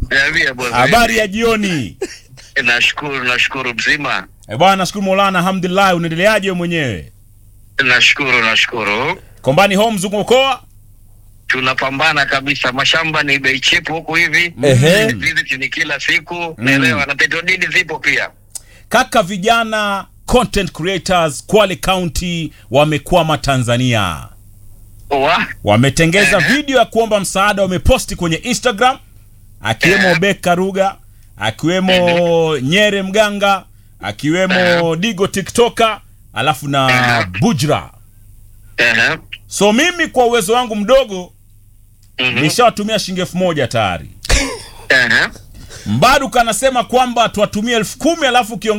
Niambie boss. Habari ya jioni. Nashukuru, nashukuru mzima. Eh bwana, nashukuru Maulana, alhamdulillah. Unaendeleaje wewe mwenyewe? Nashukuru, nashukuru. Kombani home mzunguko mkoa? Tunapambana kabisa, mashamba ni bei cheap huku hivi. Ehe. Visit ni kila siku, naelewa na petrodini zipo pia. Kaka, vijana content creators Kwale County wamekwama Tanzania. Wa? Wametengeza Ehe. video ya kuomba msaada, wameposti kwenye Instagram, akiwemo Ehe. Beka Ruga, akiwemo Nyere Mganga, akiwemo Digo TikToker, alafu na Ehe. Bujra. Ehe. So mimi kwa uwezo wangu mdogo Mhm. nishawatumia shilingi elfu moja tayari. Ehe. Mbaruka anasema kwamba tuwatumie elfu kumi alafu